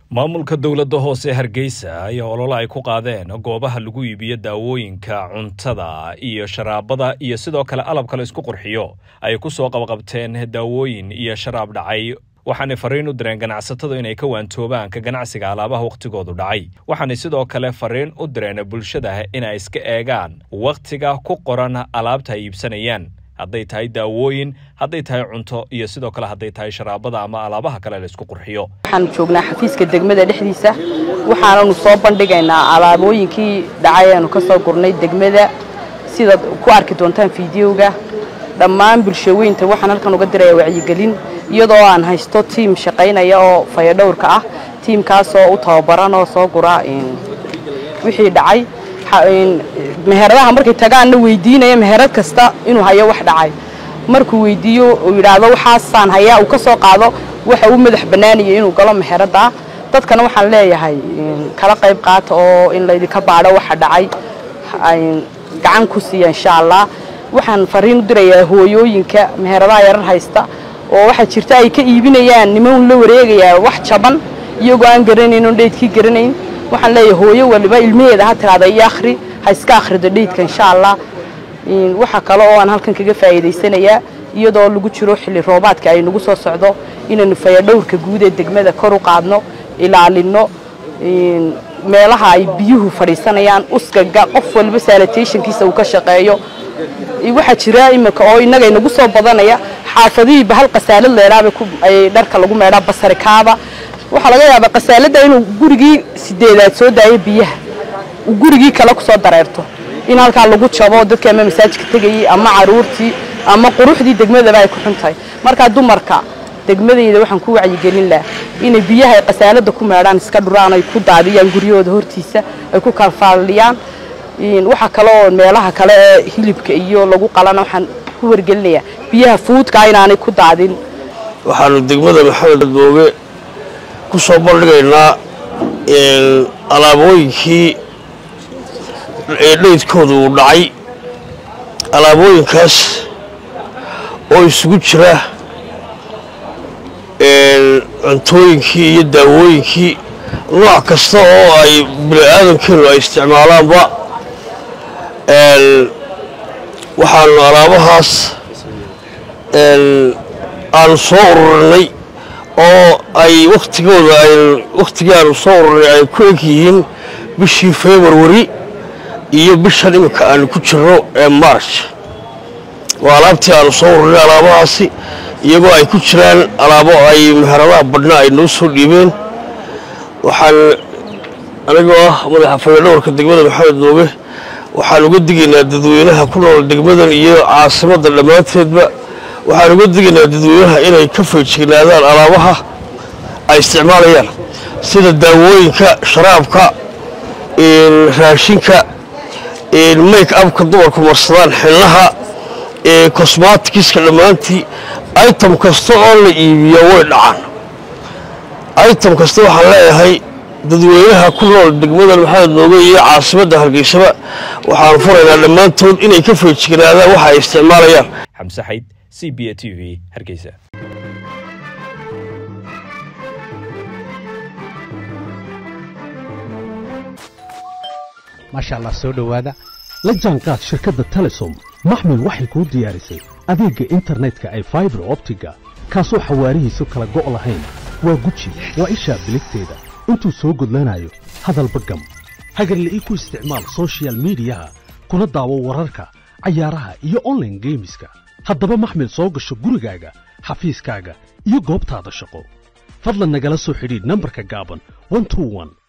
maamulka dowladda hoose hargeysa ayaa olole ay ku qaadeen goobaha lagu iibiyo daawooyinka cuntada iyo sharaabada iyo sidoo kale alabka la isku qurxiyo ay ku soo qabqabteen daawooyin iyo sharaab dhacay waxaanay fariin u direen ganacsatada inay ka waantoobaan ka ganacsiga alaabaha wakhtigoodu dhacay waxaanay sidoo kale fariin u direen bulshada inay iska eegaan wakhtiga ku qoran alaabta ay iibsanayaan hadday tahay daawooyin hadday tahay cunto iyo sidoo kale hadday tahay sharaabada ama alaabaha kale la isku qurxiyo waxaan joognaa xafiiska degmada dhexdiisa waxaananu soo bandhigaynaa alaabooyinkii dhacay aanu ka soo gurnay degmada sidaad ku arki doontaan fideoga dhammaan bulshaweynta waxaan halkan uga diraya wacyigelin iyadoo aan haysto tiim shaqaynaya oo fayadhowrka ah tiimkaasoo u tababaran oo soo gura wixii dhacay meheradaha markay tagaanna weydiinaya meherad kasta inuu hayo wax dhacay markuu weydiiyo uu yidhaahdo waxaasaan hayaa uu ka soo qaado waxa uu madax bannaanaya inuu galo meherada dadkana waxaan leeyahay kala qayb qaata oo in laydinka baadho waxa dhacay gacan ku siiya insha allah waxaan fariin u dirayaa hooyooyinka meheradaha yarar haysta oo waxaa jirta ay ka iibinayaan niman la wareegayaa wax jaban iyagoo aan garanayn oon dheydkii garanayn waxaan leeyahay hooyo waliba ilmaheeda ha tiraada iyo akhri ha iska akhrido dheydka insha allah waxa kale oo aan halkan kaga faa'iidaysanayaa iyadoo lagu jiro xilli roobaadka ay nagu soo socdo inaynu fayadhowrka guud ee degmada kor u qaadno ilaalinno meelaha ay biyuhu fadhiisanayaan uskaga qof waliba sanitationkiisa uu ka shaqeeyo waxaa jira iminka oo innaga inagu soo badanaya xaafadihiiba hal qasaalad leeraaba ay dharka lagu meedhaa basarikaaba waxaa laga yaabaa qasaaladda inuu gurigii sideedaad soo daayo biyaha uu gurigii kale ku soo dareerto in halkaa lagu jabo dadkii ama masaajidka tegayey ama caruurtii ama quruxdii degmadaba ay ku xun tahay markaa dumarka degmadayda waxaan ku wacyigelin lahaa inay biyaha ay qasaaladda ku meedhaan iska dhuraan ay ku daadiyaan guryahooda hortiisa ay ku kalfaaliyaan waxaa kale oo meelaha kale ee hilibka iyo lagu qalana waxaan ku wargelinayaa biyaha fuudka inaanay ku daadin waxaanu degmada maxamed booge ku soo bandhigaynaa alaabooyinkii dheydkooda uu dhacay alaabooyinkaas oo isugu jira cuntooyinkii iyo daawooyinkii nooc kasta oo ay bini aadamkeenu ay isticmaalaanba waxaanu alaabahaas aanu soo ururinay oo ay wakhtigooda wakhtigii aanu soo ururinay ay ku eg yihiin bishii februari iyo bishan iminka aanu ku jirno ee march waa alaabtii aanu soo ururinay alaabahaasi iyagoo ay ku jiraan alaabo ay meheradaha badhna ay noo soo dhiibeen waxaan anigoo ah madaxa fayadhowrka degmada maxamed nooge waxaan uga digaynaa dadweynaha ku nool degmadan iyo caasimadda dhammaanteedba waxaan uga digaynaa dadweynaha inay ka feejignaadaan alaabaha ay isticmaalayaan sida daawooyinka sharaabka raashinka make abka dumarku marsadaan xilnaha cosmatikiska dhammaantii item kasta oo la iibiya way dhacaan item kasta waxaan leeyahay dadweynaha ku nool degmadan maxamed nooge iyo caasimadda hargeysaba waxaan furaynaa dhammaantood inay ka feejignaadaan waxa ay isticmaalayaan xamse xayd c b a t v hargeysa maasha allah soo dhowaada la jaanqaad shirkadda telesom maxmil waxay kuu diyaarisay adeegga internetka ay faibar optiga kaasoo xawaarihiisu kala go' lahayn waa guji waa ishaa biligteeda intuu soo gudlanayo hadalba gam hagarle ii ku isticmaal sochial midiyaha kuna daawo wararka cayaaraha iyo onlaine geemiska haddaba maxmil soo gasho gurigaaga xafiiskaaga iyo goobtaada shaqo fadlan nagala soo xidhiidh nambarka gaaban